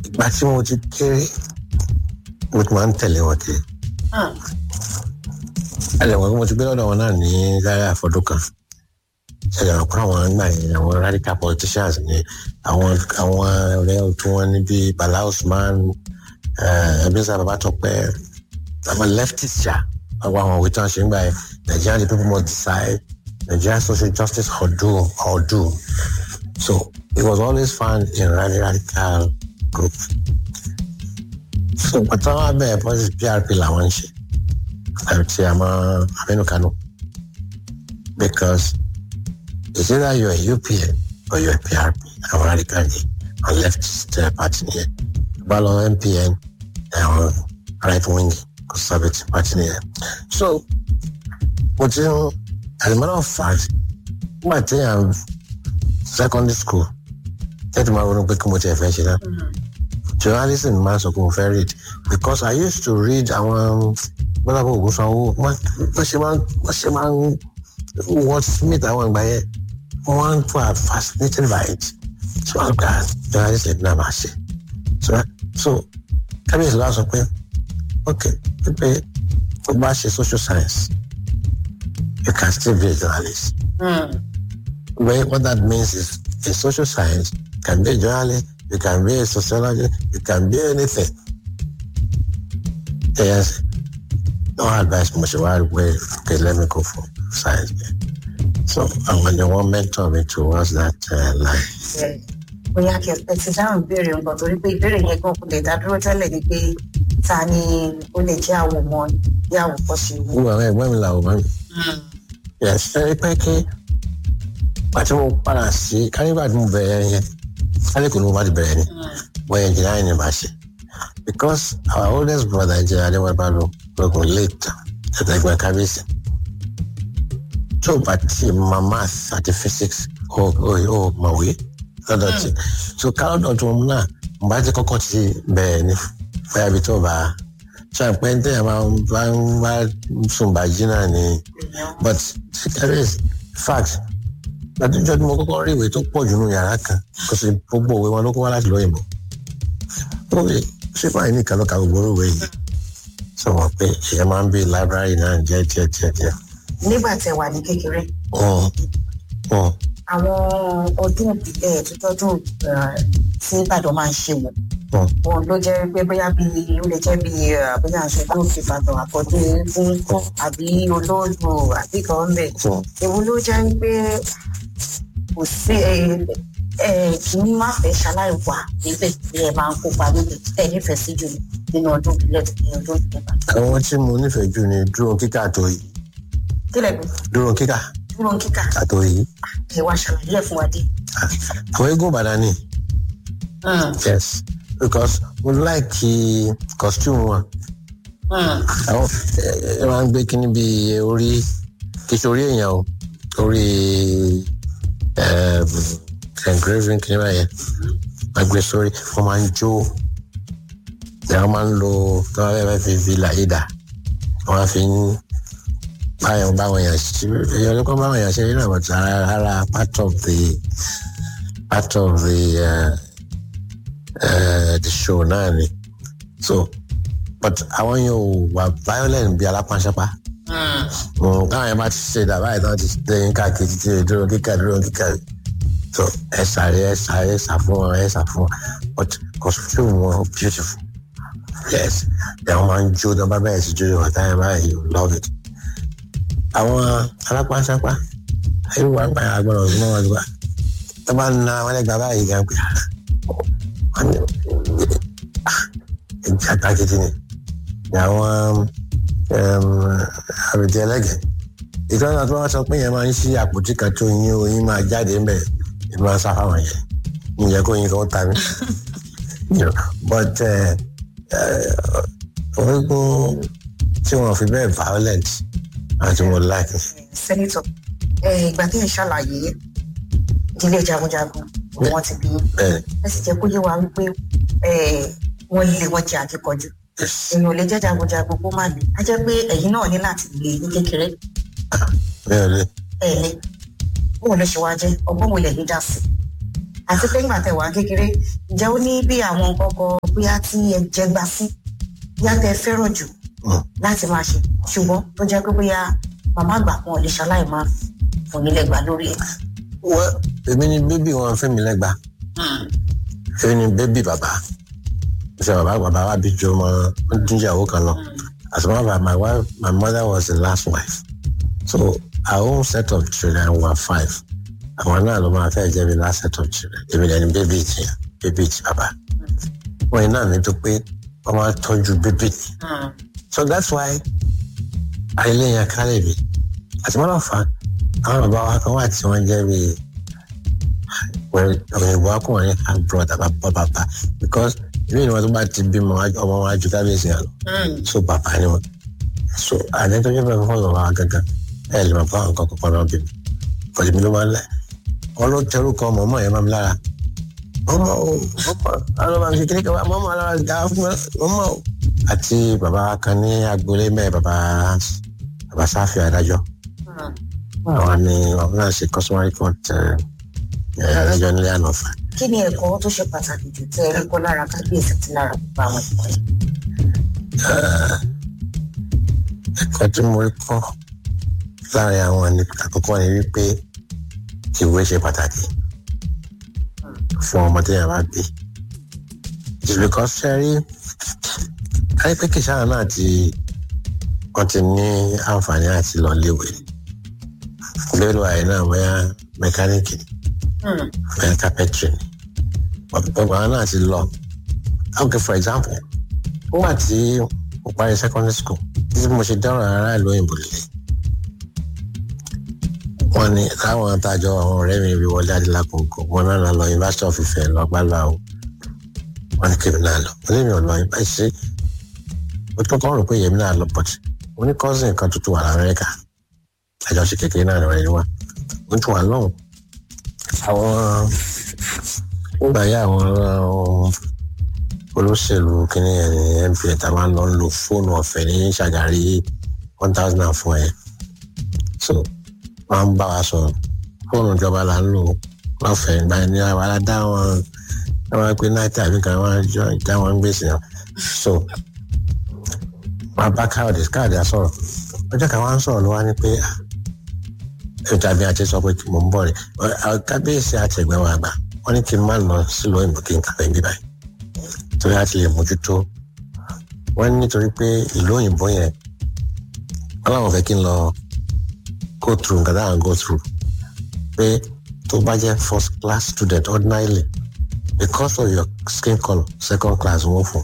ìgbà tí mo ti kéré mo ti máa ń tẹ̀lé wọn kiri ẹlẹ́wọ̀n mo ti gbé lọ́dọ̀ wọn náà ní Zaria fọdún kan ṣẹlẹ̀ wọn kọ́ àwọn náà yẹn àwọn radical politicians ní àwọn àwọn ọ̀rẹ́ tí wọ́n ní bíi Bala Usman Ebenezer Babatope àwọn leftists ṣá àwọn àwọn òwe tí wọ́n ṣe ń gbà yẹn Nigeria the people must decide Nigeria social justice or do or do so it was always found in radical group so pàtàkì wọn bẹ̀rẹ̀ politics PRP làwọn ń ṣe àti àmọ́ Aminu Kano because it's either you're a UPN or you're a PRP àwọn radical ni àwọn leftist uh, party nìyẹn bá lọ MPN àwọn right wing conservative party nìyẹn so mo ti ń as a matter of fact nígbà tí yàn secondary school tẹ́tí máa ronú pé kí mo ti ẹ̀ fẹ́ ṣe náà journalism máa ń sọ pé mo fẹ́ read because I used to read àwọn gbọ́dọ̀ ògùn sanwó wọ́n ṣe máa ń wọ́n ṣe máa ń wọ́n smith àwọn ìgbà yẹn wọ́n were fascinated by it so wọ́n gba journalism náà máa ṣe so so kábíyèsí wa sọ pé ok pé tó bá ṣe social science you can still be a journalist. Mm. Well, what that means is a social science can be a journalist, you can be a sociologist, you can be anything. Yes. No advice much about where okay, let me go for science. So and when the one mentor me towards that uh, line. bóyá kí ẹ ti dáhùn ìbéèrè nǹkan torí pé ìbéèrè yẹn gan kò lè dá dúró tẹ́lẹ̀ ni pé ta ni ó lè jẹ́ àwọn ọmọ bí àwòkọ́ṣe wò. Wúwo àwọn ẹ̀gbọ́n mi làwọn máa ń Yes, ẹ pẹ́ kí pàtí mo padà sí kánífà tí mo bẹ̀rẹ̀ yẹn kálí kò ní mo bá ti bẹ̀rẹ̀ ni wọ́n yẹn jìnnà ní bá ṣe because our oldest brother jẹ́ adéwọ́pá ló lókun late ẹ̀ẹ́dẹ́gbẹ́ kábíyèsí tó bá ti ma math àti physics ó ó ó mọ̀wé lọ́dọ̀ tí so kálọ́dọ̀ tó mú náà mo bá ti kọ́kọ́ ti bẹ̀rẹ̀ ni bóyá ibi tó bá ṣe àpẹ́ ní tẹ́yà máa ń bá ń bá sùn bàjí náà ni but serious fact látijọ́ tí mo kọ́kọ́ rí ìwé tó pọ̀ jù nínú yàrá kan kò sí gbogbo òwe wọn ló kó wá láti lóyìnbó ó lè ṣé báyìí nìkan ló ka gbogbo òwe yìí sọ wọn pé èèyàn máa ń bí library náà jẹ́ jẹ́ jẹ́ jẹ́. nígbà tẹ wà ní kékeré Mm, mm, àwọn ọdún ìbílẹ̀ tuntun tí Ìbàdàn máa ń ṣe wò mm. wọn ló jẹ́ pé bóyá bí ó lè jẹ́ bí bóyá aṣọ tó fi Ìbàdàn àkọ́dé fún àbí olóògbò àbí kan ń bẹ̀. Mm. èwo ló jẹ́ pé kò sí ẹ ẹ kì í má fẹ́ ṣaláì wà níbẹ̀ bí ẹ máa ń kópa níbẹ̀ ẹ nífẹ̀ẹ́ sí jù nínú ọdún ìbílẹ̀ nínú ọdún ìjọba. àwọn tí mo nífẹ̀ẹ́ jù ni dúró kíkà tó yìí kílẹ̀ bí dúró kíkà dúró kíkà àtò yìí ẹ wá ṣàlàyé ẹ̀ fún wa dé. àwọn eégún Ìbàdàn ni Mm, yes because mo like costume wọn mm, àwọn ẹ ẹ máa ń gbé kíní bíi orí kì í ṣe orí èèyàn o orí um, engraving kíní báyẹn máa gbé sórí wọn máa ń jó wọn máa ń lo tí wọn fẹẹ fi fi làyè dà wọn fi ń báyọ̀ báwọn èèyàn ṣe èèyàn ló kọ́ báwọn èèyàn ṣe nínú àwọn ara ara part of the part of the uh, uh, the show náà ni so but àwọn yẹn ò wà violent bí alápánṣápá mm. káwọn yẹn bá ti ṣe dàbá yìí tán ti ṣe yín káàkiri ti ṣe dúró kíkà dúró kíkà so ẹ sáré ẹ sáré ẹ sá fún wọn ẹ sá fún wọn but costume wọn beautiful yes àwọn máa ń jó dán bá bẹ̀rẹ̀ sí jó yóò táyà báyìí you love it àwọn alápánṣápá irú wa ń gbà yàrá gbọ́dọ̀ ọdún náà wá tó bá ń na wọn lẹ́gbàá báyìí gan pé wọn ní ìjà takìtì ni ni àwọn àbètì ẹlẹ́gẹ̀ẹ́ ìtọ́jú àti wọn sọ pé yẹn máa ń ṣí àpótí kan tó yín oyin máa jáde ń bẹ̀ ẹ̀ máa ń sá fáwọn yẹn ìyẹn kó yin kan ta mí You know, but orígun tí wọn fi bẹ́ẹ̀ violent àti mo like it. sẹ́nitọ̀ ẹ, ìgbà tí ẹ ṣàlàyé ìdílé jagunjagun wọn ti bí bẹ́ẹ̀ ẹ sì jẹ́ kó yé wa wípé ẹ, wọ́n lé wọn jẹ́ akíkanjú èèyàn ò lè jẹ́ jagunjagun kó má lè á jẹ́ pé ẹ̀yin náà ní láti lè ní kékeré bẹ́ẹ̀ ni ẹ̀ lé bóun ló ṣe wá jẹ́ ọgbọ́n wo lè ní dá sí àti pé ńgbà tẹ wà kékeré ǹjẹ́ ó ní bí àwọn kọ́kọ́ bóyá tí ẹ jẹ gbà sí bóyá tẹ fẹ́ràn jù Mm. láti máa ṣe ṣùgbọ́n tó jẹ́ pé bóyá màmá àgbà kan ò lè ṣaláì máa fún yín lẹ́gbàá lórí ẹ̀. wọ́n èmi ni bébì wọn fẹ́ mi lẹ́gba èmi ni bébì bàbá ṣe bàbá bàbá wa bí ju ọmọ díjàwó kan lọ as a matter of my wife my mother was the last wife so our own set of children were five àwọn náà ló máa fẹ́ jẹ́ mi last set of children èmi dẹ̀ ni bébì ti bébì ti bàbá wọ́n yìí náà ní tó pé wọ́n máa tọ́jú bébì so that's why àìlèyàn kálẹ̀ mi as a matter of fact àwọn bàbá wa kan wà tí wọ́n jẹ́ bíi òyìnbó akọ̀wé ní brother bàbá bàbá because ìlú ìwọ̀n tó bá ti bímọ ọmọ wa ju kábíyèsí yẹn lọ so bàbá ni wọn so àdé tó jẹ́ bẹ́ẹ̀ fún ọ̀rọ̀ wa gangan ẹ̀ lè máa bá àwọn kankan kan náà bí mi kọ̀lé mi ló máa ń lẹ̀ wọn ló tẹrù kan ọmọ ọmọ yẹn máa ń lára ọmọ o ọmọ àwọn ọmọ kékeré kan ọmọ ọmọ alára ga fún mi ọmọ o àti bàbá kan ní agboolé mẹ́ẹ̀ bàbá bàbá sáfì adájọ́ àwọn ni wọn náà ṣe customary court adájọ́ nílé ànàfà kí ni ẹ̀kọ́ tó ṣe pàtàkì jù tẹ́ ẹ rí kọ́ lára kábíyèsí àti lára gbogbo àwọn ẹ̀kọ́ yìí. ẹ̀kọ́ tí mo rí kọ́ láàrin àwọn ní àkọ́kọ́ ni wípé ìwé ṣe pàtàkì fún ọmọ tí yàrá bí just because ṣẹ́rí káyọ̀ pé kìsàrà náà ti wọ́n ti ní àǹfààní àti lọ léwe lélo àyè náà bóyá mẹkáníìkì bóyá kápẹ́tìrì ni gbogbo àwọn náà ti lọ okay for example ó wà tí mo parí secondary school títí mo ṣe dáhùn ará ìlú òyìnbó lè wọn ni káwọn àtàjọ àwọn ọ̀rẹ́ mi rí wọlé adélakùnkùn wọn náà lọ University of Ife lọ gbálá o wọn ní kébì náà lọ wọn lè mi ò lọ yín báyìí ṣe mo tó kọ́ rò pé yèmí náà lọ but mo ní cousin kan tuntun wà lamẹ́ríkà àjọṣe kékeré náà lọ́wọ́ ẹni wá mo tún wà lọ́hùn àwọn nígbà yá àwọn olóṣèlú kínní ẹ̀ ní MPN tá a máa ń lọ ń lo fóònù ọ̀fẹ́ ní ṣàgárí one thousand and four ẹ̀ so wọ́n ń bá wa sọ̀rọ̀ fóònù ìjọba là ń lò lọ́fẹ̀ẹ́ ìgbà ní àwọn aládá wọn wọ́n pe náírà àbí kan wọ́n jọ ìjà wọn gbèsè náà so wọ́n bá káàdì káàdì àsọ̀rọ̀ ọjọ́ kan wọ́n ń sọ̀rọ̀ ló wá ní pé ìtàbí àti sọ pé mò ń bọ̀ rẹ̀ kábíyèsí àti ẹ̀gbẹ́ wọn àgbà wọ́n ní kí n má lọ sílùú òyìnbó kí n kàwé bí báyìí torí a ti lè mójútó wọ́n nítorí pé ìlú òyìnbó yẹn wọ́n láwọn fẹ́ kí n lọ go through nǹkan dáhùn go through pé tó bá jẹ́ first class student ordinarily because of your skin colour second class wọ́n fún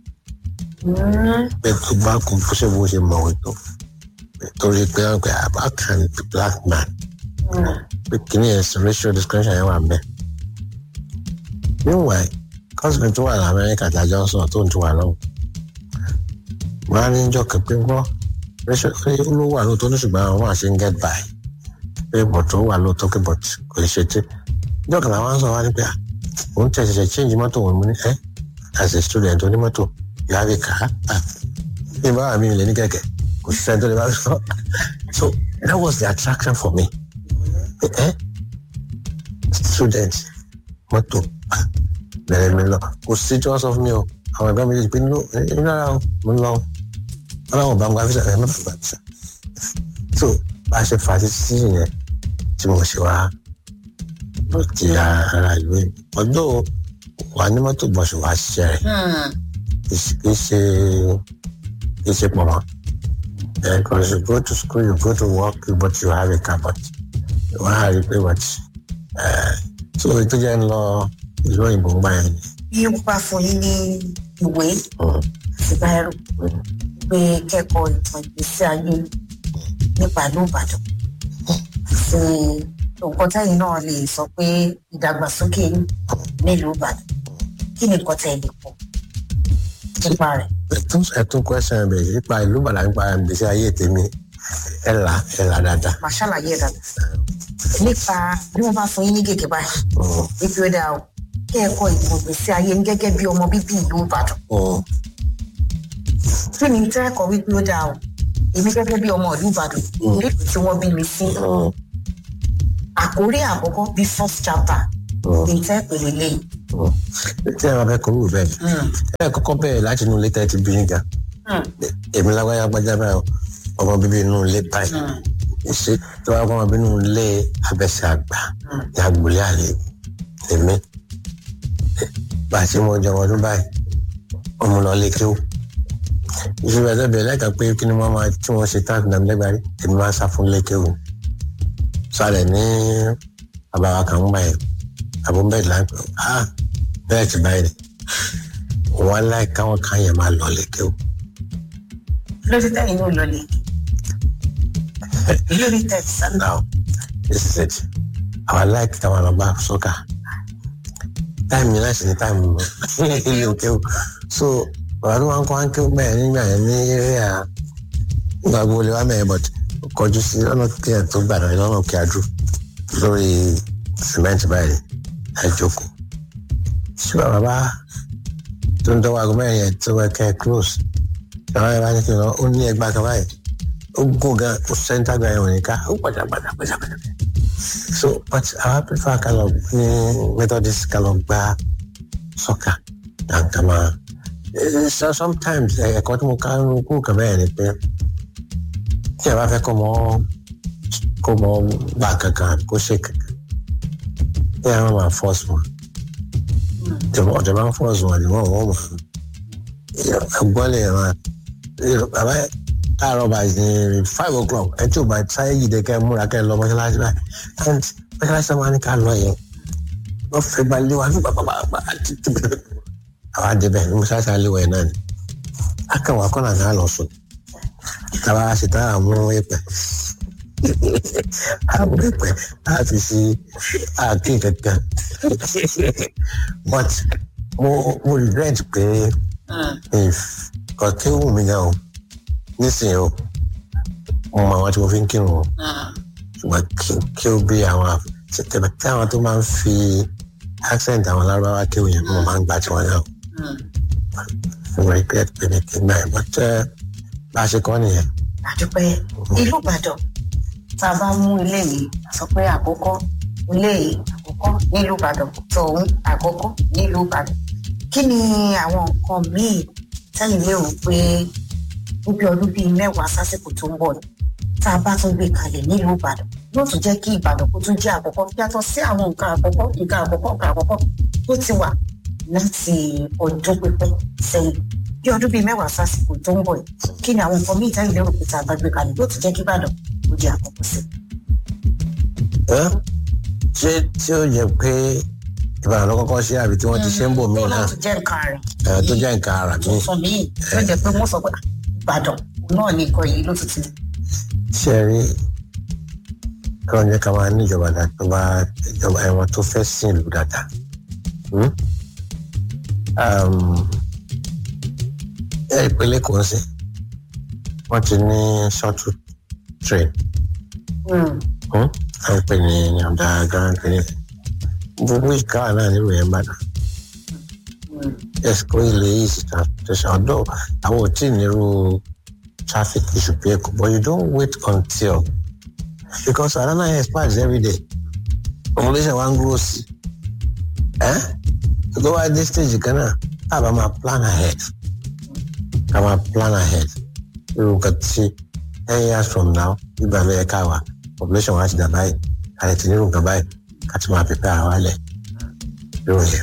pé tó bá kún bó ṣe bó ṣe mọ̀wé tó torí pé wọ́n pe how can the black man pé kìíní ẹ̀ racial discrimination yẹn wà mẹ́ meanwhile cousin tó wà ní amẹ́ríkà tí a jọ ń sọ̀rọ̀ tó ń tún wà lọ́wọ́ wọ́n á ní jọ kẹ́ pé wọ́n ló wà lóòótọ́ ní ṣùgbọ́n àwọn máa ṣe ń get by pé bọ̀t ó wà lóòótọ́ pé bọ̀t kò lè ṣe tí ìjọ kan làwọn sọ wá ní pé à òun tẹ̀ ṣẹ̀ṣẹ̀ change mọ́tò òun ní ẹ́ as a student onímọ́tò you have a car ah ní báwa mi lè ní kẹ̀kẹ́ kò sí sẹ́ni tó lè bá sọ so that was the attraction for me ẹ́ student mọ́tò ah bẹ̀rẹ̀ mi lọ kò sí tí wọ́n sọ fún mi o àwọn ẹ̀gbọ́n mi lè pe nínú nínú ara o mo ń lọ ọlọ́run bá ń gba fisa ẹ̀ mẹ́fà gba fisa so bá a ṣe fà á títí yẹn tí mo ṣe wá ló ti ara ìlú yìí ọdún wà ní mọ́tò bọ̀ṣù wá ṣiṣẹ́ rẹ̀ kì í ṣe kì í ṣe pọ̀ mọ́ because you go to school you go to work but you have a car but wọ́n á rí i pé what so ètò jẹ́ ń lọ ìlú òyìnbó ń gbà yẹn ni. bí ó bá fún yín ní ìwé àti báyìí pé kẹ́kọ̀ọ́ ìtàn ìgbésí ayé nípa ìlú Ìbàdàn sí nǹkan tẹ́yìn náà lè sọ pé ìdàgbàsókè nílùú Ìbàdàn kí ni nǹkan tẹ́ ẹ lè pọ̀ nípa rẹ̀. ẹtún ẹtún question ẹ bẹ̀rẹ̀ nípa ìlú Ìbàdàn nípa ìgbésí ayé tèmi ẹ là ẹ là dáadáa. màá ṣàlàyé ẹ̀ dáadáa nípa bí wọ́n bá fún yín ní gègé báyìí ibi ó dáa o kẹ́ẹ̀kọ́ ìtàn ìgbésí ayé ní gẹ́gẹ́ bí ọmọ bíbí ìlú Ìbàdàn kí ni tẹ́ ẹ̀kọ́ wípé ó dáa o èmi gẹ́gẹ́ bí ọmọ ìlú Ìbàdàn nílùú tí wọ́n bí mi sí àkórí àkọ́kọ́ bí first chapter èyí tẹ́ pèlè lẹ́yìn. tí ẹ máa fẹ́ kọ́ wù bẹ́ẹ̀ ẹ kọ́kọ́ bẹ̀rẹ̀ láti inú ilé tẹ́ ti bí nígbà èmi lágbájá gbájá báyọ̀ ọmọ bíbí inú ilé báyìí ṣe tí wọ́n á kọ́ ọmọ bíbí inú ilé abẹ́sẹ̀ àgbà ní agbolé àlè èmi bá a ti mọ ọjọ́ ọdún báyìí ọmọ lọ lé kéwù ìṣòro ẹ̀dọ́ bẹ̀rẹ̀ lẹ́ka pé kí ni wọ́n máa tí wọ́n ṣe táàkì náà lẹ́gbàárí èmi máa ń sá fún lé kéwù sálẹ̀ ní àbáwá kan ń báyìí àbúbẹ̀rẹ̀ láńpẹ́ ah bẹ́ẹ̀ ti báyìí wọ́n láì káwọn kan yẹn máa lọ lé kéwù. lórí tẹ́yìn ló lọlé lórí tẹ́yìn sábà. now this is it our like táwọn lọ bá sọ́kà táìmù yẹn láti ní táìmù ilé kéwù so bàbá tó máa ń kọ́ áńké bẹ́ẹ̀ nígbà yẹn ní eré à nígbà gbogbo lè wá mẹ́rin but kọjú sí ọ̀nà kí ẹ̀ tó gbàdọ̀ lọ́nà kí a dùn lórí sìmẹ́ǹtì báyìí ẹ̀ jókòó ṣùgbọ́n bàbá tó ń dọ́wọ́ aago mẹ́rin yẹn tó wẹ́ kẹ́ close àwọn ẹ̀ bá ní kí n lọ ó ní ẹgbàá kan báyìí ó gùn gan ó sẹ́ńtà gba ẹ̀wọ̀n nìka ó pàjá pàjá pàjá pàjá so but àwọn prefer ká lọ ní methodist ká lọ gba soccer and ká máa so sometimes ẹ̀kọ́ tí mo ká ń kú kàn bẹ́ẹ̀ ni pé tí ẹ bá fẹ́ kó mọ kó mọ gbà kankan kó ṣe kankan tí ẹ máa force wọn ọ̀dọ̀ máa force wọn ni wọ́n wọ́n mọ̀ ẹgbọ́n lè ràn bàbá káàárọ̀ bá ní five o'clock ẹ tí ò bá sáyé yìí dé kẹ́ múra kẹ́ lọ mọ́ṣáláṣí báyìí and mọ́ṣáláṣí máa ní ká lọ yẹn wọ́n fẹ́ bá lé wa ní pàpàpàpà àwọn àdébẹ̀ ní mọ́ṣáláṣí àléwọ̀ yẹn náà ni akẹ́wọ̀n akọ́nà náà lọ sùn tàbá ṣètò àmú ẹ̀pẹ̀ àmú ẹ̀pẹ̀ láti sí àkí kankan but mo mo regret pé if kò kí ó wù mí gan o nísìnyí o mo mọ àwọn tí mo fi ń kírun o ṣùgbọ́n kí ó bí àwọn tẹ̀tẹ̀ tí àwọn tó máa ń fi accent àwọn lárúbáwá kí ó yẹn mo máa ń gbà tí wọ́n náà mo regret pé mi kì í gbà yẹn but bá a ṣe kọ́ nìyẹn. àdúpẹ́ ìlú ìbàdàn tá a bá mú ilé yìí sọ pé àkọ́kọ́ ilé yìí àkọ́kọ́ nílùú ìbàdàn tòun àkọ́kọ́ nílùú ìbàdàn kí ni àwọn nǹkan míì sẹ́yìn lérò pé níbi ọdún bíi mẹ́wàá sásìkò tó ń bọ̀ tá a bá tún gbé kalẹ̀ nílùú ìbàdàn yóò tún jẹ́ kí ìbàdàn kó tún jẹ́ àkọ́kọ́ yàtọ̀ sí àwọn nǹkan àkọ́kọ́ nǹkan àkọ́kọ́ nǹkan àkọ́kọ́ tó ti wà láti ọdún pípẹ́ sẹ́yìn bí ọdún bíi mẹ́wàá sásìkò tó ń bọ̀ yìí kí ni àwọn nǹkan míì sẹ́yìn lérò pé tá a bá gbé kalẹ̀ yóò tún jẹ́ kí ìbàdàn kó jẹ́ àkọ́kọ́ sí. ṣé tí ó yẹ pé ìbàdàn ló kọ́kọ́ ṣe àbí tí wọ́n ti ṣe ń bò mí náà tó jẹ́ nǹkan rẹ̀ tó jẹ́ nǹkan ara mi. tuntun míì tó jẹ́ pé wọ́n sọ pé ìbàdàn náà ní nǹkan yìí ló ti ti. ṣe rí kọ́ ní ká máa níjọba tó bá ìjọba ẹ̀wọ̀n tó fẹ́ sìn ìlú dáadáa. ẹ ìpínlẹ̀ kò ń sìn wọ́n ti ní shuttle train à ń pè ní ọ̀dà grand clinic gbogbo ìka náà nílùú yẹn bá dàn ẹsìkò ilé yìí sí transportation ọdọ àwọn ò tí ì nírú traffic issue bí ẹkọ but you don't wait until because another expires every day population wa ń grow sí ẹ tó wá dé stage kan náà tá a bá máa plan ahead ká máa plan ahead irú nǹkan tí ten years from now nígbà lóye ká wà population wa ti dà báyìí àti ti nírú nǹkan báyìí ká ti máa pèpè ara wa lẹ̀ irú yẹn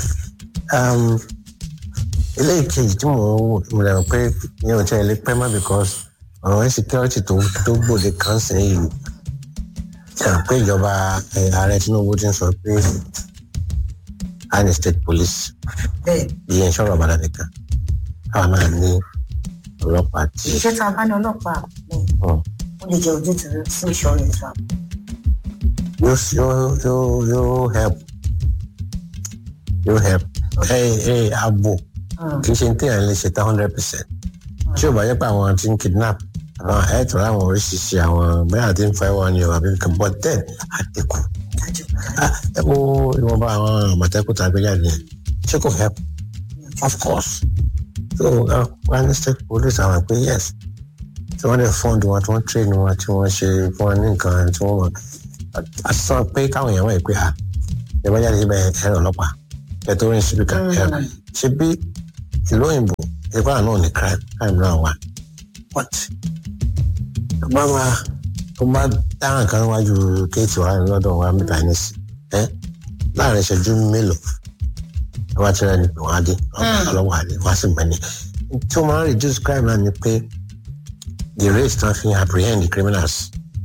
eléyìí kejì tí mo wò mo lè rò pé yẹn ò tí ẹ lè pẹ́ mọ́ because ọ̀rọ̀ insecurity tó tó gbòde kan sẹ́yìn pé ìjọba ààrẹ Tinubu ti ń sọ pé a ní state police ìyẹn ìṣọ̀rọ̀ ọ̀bàdàn nìkan káwa náà ní ọlọ́pàá tí. iṣẹ́ tá a bá ní ọlọ́pàá ó lè jẹ́ ojútùú sí ìṣòro ìtura. yóò yóò yóò help yóò help ẹ ẹ abo kì í ṣe ní téèyàn lè ṣe tán hundred percent tí ò bá yẹ pé àwọn tí ń kidnap àwọn ẹ̀ẹ́dùn láwọn oríṣiríṣi àwọn bẹ́ẹ̀ àti ń fa ẹwà ni ọ̀rọ̀ àbí nǹkan but then àdínkù. ẹ wo ìwọ̀nba àwọn àmọ̀tẹ́kùn tàbí jáde ṣé kò help of course so one state police àwọn pé yes tí wọ́n lè fund wọn tí wọ́n train wọn tí wọ́n ṣe fún wọn ní nǹkan tí wọ́n mọ̀ àsán pé káwọn èèyàn wọ̀ pé ẹ bá jáde síbẹ̀ ẹ̀rọ ọlọ́pàá ẹ̀ tó rìn síbi kan ẹ̀rọ ṣe bí ìlú òyìnbó ìpá náà ní crime crime náà wà what tó bá máa tó bá dáhùn kan níwájú kéètì wa lọ́dọ̀ wa mẹ́ta ní sí ẹ láàrin ìṣẹ́jú mélòó ẹ wá tẹ́lẹ̀ ní wọ́n á dé ọlọ́wọ́ àdé wọ́n á sì mẹ́ni tí wọ́n máa ń reduce crime náà ni pé the rate tán fi apprehend the criminals.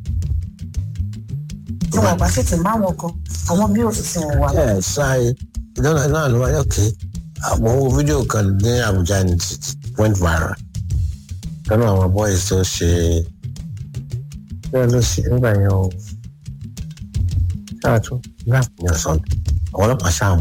tí wọn bá sì ti má wọn kan àwọn bí òfìsì wọn wà. ẹ ṣáà ìdáná náà ló wáyé òkè àwọn owó fídíò kan ní Àbújá ní went viral lọ́nà àwọn boys tó ṣe bẹ́ẹ̀ ló ṣe nígbà yẹn o ṣáà tún rap ní ọ̀sán àwọn ọlọ́pàá ṣáàmù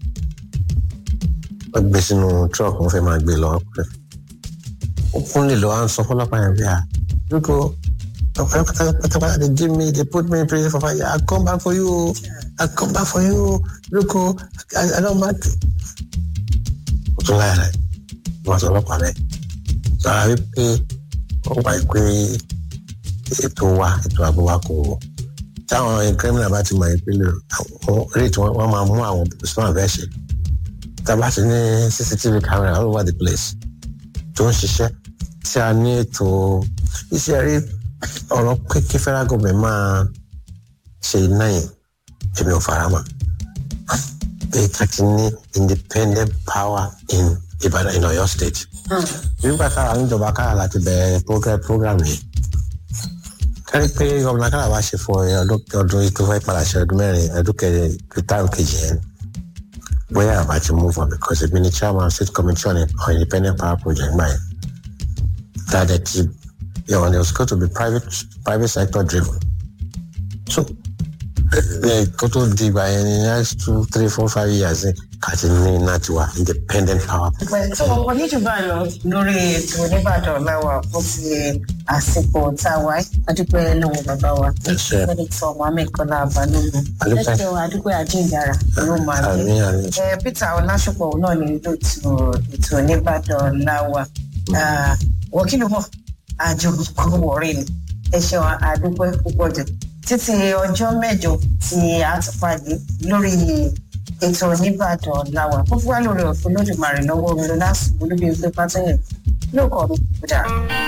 wọ́n gbé sínú truck wọ́n fẹ́ máa gbé lọ ó kún lè lọ à ń sọ fọlọ́pàá yẹn bí i à lóko pátápátá they give me they put me in prison for five years I come back for you I come back for you lóko I, I don't back. ó tún láyà rẹ̀ wọ́n sọ ọlọ́pàá rẹ̀ sọ àbí pé wọ́n wá pé ètò wa ètò ààbò wa kò táwọn criminal bá ti mọ ìpínlẹ̀ àwọn rate wọn máa mú àwọn smart version tábà ti ní cctv camera all over the place tó ń ṣiṣẹ́ tí a ní ètò iṣẹ́ rí ọ̀rọ̀ pé kí federal government máa ṣe iná yẹn èmi ò fara mọ́ pé ká ti ní independent power in Ìbàdàn in Ọ̀yọ́ state nígbà táwa níjọba kára láti bẹ̀rẹ̀ program program yìí kárí pé gómìnà kára wá ṣe fún ọdún ọdún tó fẹ́ padà ṣe ọdún mẹ́rin ọdún kẹrin táwọn kejì yẹn bóyá àbá ti move on because èmi ni chairman state committee on, on independent power project gbà yẹn that the team you know, it was going to be private private sector driven so kó tó di ìgbà yẹn ní next two three four five years kàti ní iná tiwa independent power. tí wọn kọ níjù bá lọ lórí ètò oníbàdàn láwa fún ti àsìkò tá a wáyé adúpẹ́ lọ́wọ́ bàbá wa sẹ́nitọ̀ mohammed kọ́lá balógun lẹ́tọ̀ adúpẹ́ àjíǹdàrà ló máa gbé peter ọlásùpọ̀ náà ní lóòtú ètò oníbàdàn láwa wọ́kìlú mọ̀ àjò kò wọ̀rí ni ẹ ṣeun adúpẹ́ púpọ̀ jù títí ọjọ́ mẹ́jọ tí a ti pàdé lórí ètò oníbàdàn làwà fún fúwá lórí ọ̀fun lódìmarè lọ́wọ́ mi lọ́lá sùn olúbi ẹgbẹ́ pátẹ́yìn lóòkọ̀ mi kò dára.